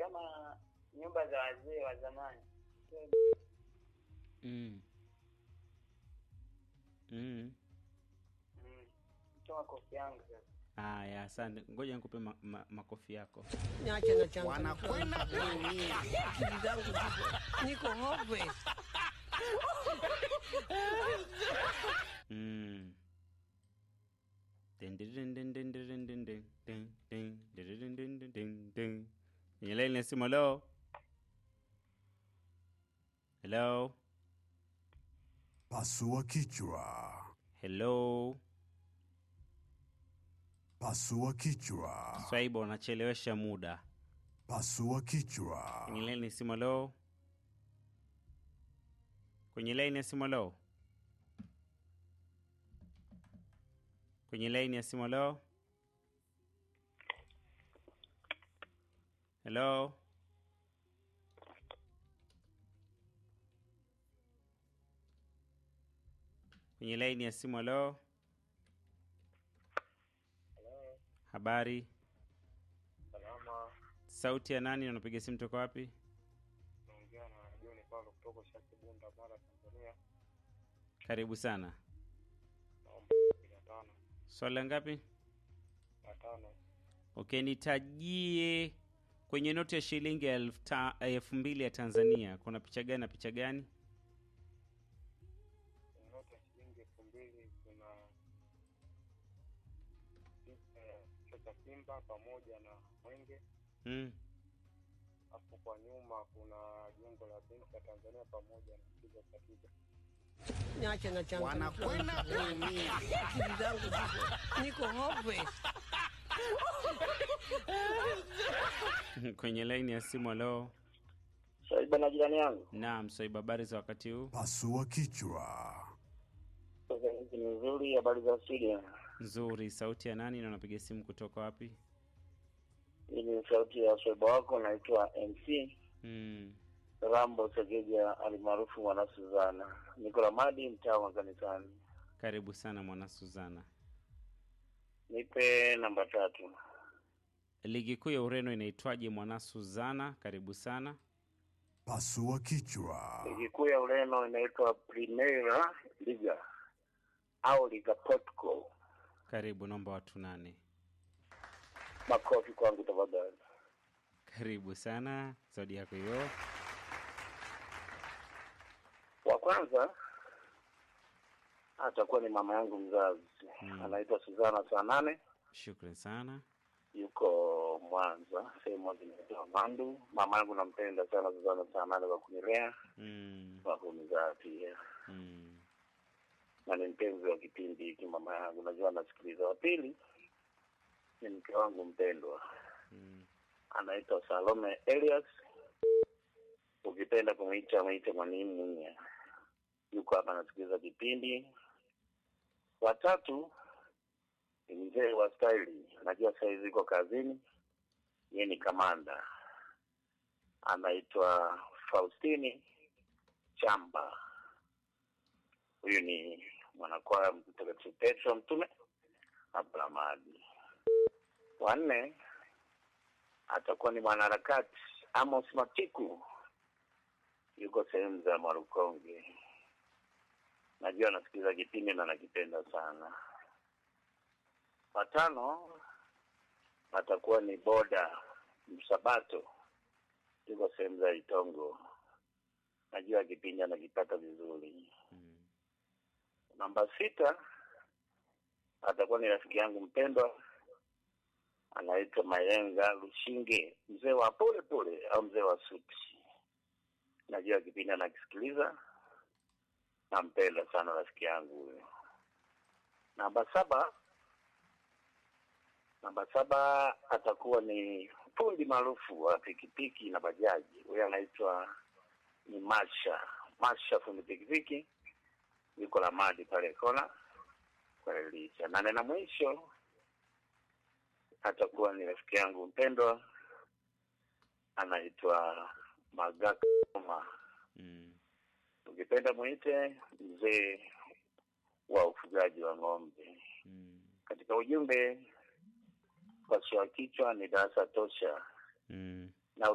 kama nyumba za wazee wa zamani. Mm. Mm. Mm. Toa kofi yangu sasa. Haya, asante. Ngoja nikupe ma, ma, makofi yako. Niache na changu. Wanakwenda kuumia. Akili zangu ziko niko hopeless. Mm. Din, din, din, din, din, din, din, din, din, din, din, din, din, din, din, din. Kwenye laini ya simu, hello? Hello? Pasua kichwa. Hello? Pasua kichwa. Swaiba, unachelewesha muda. Pasua kichwa. Kwenye laini ya simu, hello? Kwenye laini ya simu, hello? Kwenye laini ya simu, hello? Hello? Kwenye laini ya simu, hello? Habari? Salama. Sauti ya nani na unapiga simu toka wapi? Naongea na John Paulo kutoka Shaki Bunda, Mara, Tanzania. Karibu sana. Naomba mia tano. Swali la ngapi? Mia tano. Okay, nitajie kwenye noti ya shilingi elfu ta- elfu mbili ya Tanzania kuna picha gani na picha gani? Noti ya shilingi elfu mbili kuna picha ya kichwa cha simba pamoja na mwenge, Mm. alafu kwa nyuma kuna jengo la benki ya Tanzania pamoja na kichwa cha twiga. Niache na changu. Wanakwenda kuumia. Akili zangu ziko niko hopeless. kwenye laini ya simu. Halo, Saiba na jirani yangu. naam. Swaiba, habari za wakati huu? Pasua kichwa. Sasa hizi ni nzuri, habari za studio. Nzuri. Sauti ya nani na unapiga simu kutoka wapi? Hii ni sauti ya swaiba wako, naitwa MC Mm. Rambo Segeja alimaarufu Mwana Suzana. Niko Ramadi, mtaa wa kanisani. Karibu sana mwana Suzana. Nipe namba tatu. Ligi kuu ya Ureno inaitwaje mwana Suzana? Karibu sana. Pasua kichwa. Ligi kuu ya Ureno inaitwa Primera Liga au Liga Portugal. Karibu, naomba watu nane. Makofi kwangu tafadhali. Karibu sana, zawadi yako hiyo. Wa kwanza atakuwa ni mama yangu mzazi Mm. anaitwa Suzana saa nane, Shukran sana. yuko Mwanza sehemu zinaitwa Mandu. Mama yangu nampenda sana Suzana saa nane kwa kunilea Mm. kwa kunizaa pia, Mm. na ni mpenzi wa kipindi hiki mama yangu, najua anasikiliza. Wa pili ni mke wangu mpendwa Mm. anaitwa Salome Elias, ukipenda kumwita mwite mwalimu Munya, yuko hapa anasikiliza kipindi. Watatu ni mzee wa staili, najua saizi iko kazini, yeye ni kamanda, anaitwa Faustini Chamba. Huyu ni mwanakwaya Mtakatifu Petro Mtume Abramadi. Wanne atakuwa ni mwanaharakati Amos Matiku, yuko sehemu za Marukonge. Najua anasikiliza kipindi na nakipenda sana. Watano atakuwa ni Boda Msabato, yuko sehemu za Itongo. Najua kipindi anakipata vizuri. Mm. Namba sita atakuwa ni rafiki yangu mpendwa anaitwa Mayenga Lushinge, mzee wa pole pole au mzee wa suti. Najua kipindi anakisikiliza, nampenda sana rafiki yangu huyo. Namba saba, namba saba atakuwa ni fundi maarufu wa pikipiki na bajaji, huyo anaitwa ni Masha Masha, fundi pikipiki, yuko Lamadi pale kona kwa Elisha. Nane na mwisho atakuwa ni rafiki yangu mpendwa anaitwa Magakoma, Mm. ukipenda mwite mzee wa ufugaji wa ng'ombe. Mm. Katika ujumbe, pasua kichwa ni darasa tosha. Mm.